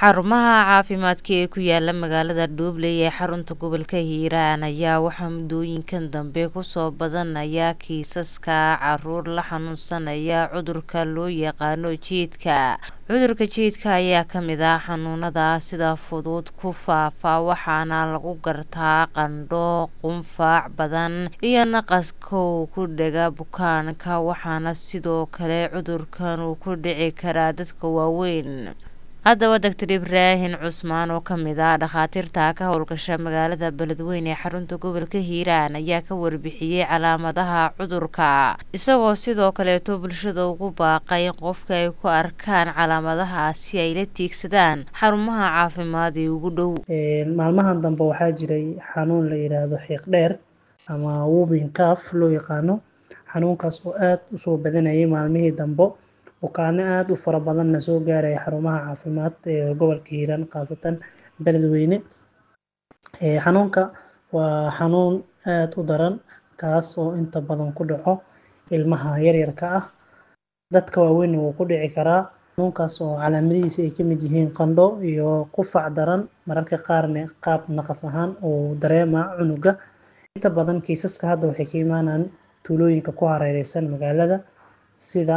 xarumaha caafimaadka ee ku yaala magaalada Dhuubley ee xarunta gobolka Hiiraan ayaa waxaa muddooyinkan dambe kusoo badanaya kiisaska caruur la xanuunsanaya cudurka loo yaqaano jiidka cudurka jiidka ayaa kamid ah xanuunada sida fudud ku faafa waxaana lagu gartaa qandho qufac badan iyo naqas kow ku dhaga bukaanka waxaana sidoo kale cudurkan uu ku dhici karaa dadka waaweyn haddaba doctor ibraahin cusmaan oo kamid ah dhakhaatiirta ka howlgasha magaalada beledweyne ee xarunta gobolka hiiraan ayaa ka warbixiyey calaamadaha cudurka isagoo sidoo kaleeto bulshada ugu baaqay in qofka ay ku arkaan calaamadahaasi ay la tiigsadaan xarumaha caafimaad ee ugu dhow maalmahan dambe waxaa jiray xanuun la yiraahdo xiiq dheer ama whooping cough loo yaqaano xanuunkaas oo aad usoo badanayay maalmihii dambe bukaano aada u fara badanna soo gaaraya xarumaha caafimaad ee gobolka hiiraan khaasatan beledweyne xanuunka waa xanuun aada u daran kaas oo inta badan ku dhaco ilmaha yaryarka ah dadka waaweynna wuu ku dhici karaa xanuunkaas oo calaamadihiisa ay kamid yihiin qandho iyo qufac daran mararka qaarna qaab naqas ahaan uu dareema cunuga inta badan kiisaska hadda waxay ka imaanaan tuulooyinka ku hareereysan magaalada sida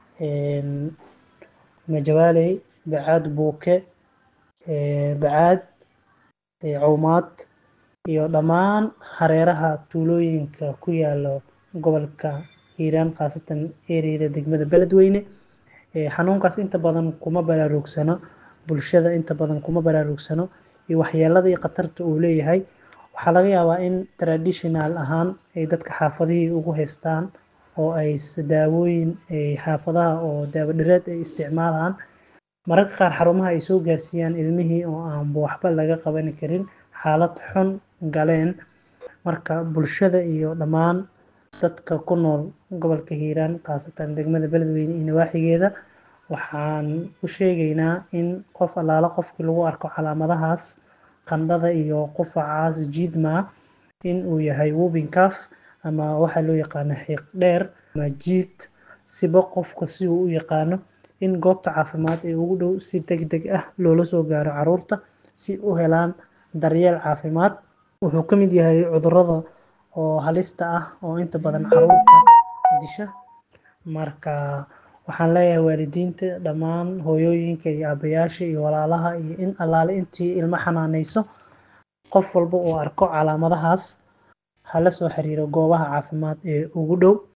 majawaaley bacaad buuke bacaad cawmaad iyo dhammaan hareeraha tuulooyinka ku yaala gobolka hiiraan khaasatan ereyada degmada beledweyne xanuunkaas inta badan kuma baraarugsano bulshada inta badan kuma baraarugsano iyo waxyeelada iyo khatarta uu leeyahay waxaa laga yaabaa in traditional ahaan ay dadka xaafadihii ugu haystaan oo ay daawooyin xaafadaha oo daawo dhireed ay isticmaalaan mararka qaar xarumaha ay soo gaarsiiyaan ilmihii oo aanba waxba laga qaban karin xaalad xun galeen marka bulshada iyo dhammaan dadka ku nool gobolka hiiraan khaasatan degmada beledweyne iyo nawaaxigeeda waxaan u sheegaynaa in qof allaala qofkii lagu arko calaamadahaas qandhada iyo qufacaas jiidmaa in uu yahay whooping cough ama waxaa loo yaqaano xiiq dheer ama jiid siba qofka si uu u yaqaano in goobta caafimaad ee ugu dhow si deg deg ah loola soo gaaro caruurta si u helaan daryeel caafimaad wuxuu ka mid yahay cudurada oo halista ah oo inta badan caruurta disha marka waxaan leeyahay waalidiinta dhammaan hooyooyinka iyo aabayaasha iyo walaalaha iyo in allaale intii ilmo xanaaneyso qof walba uu arko calaamadahaas hala soo xiriiro goobaha caafimaad ee ugu dhow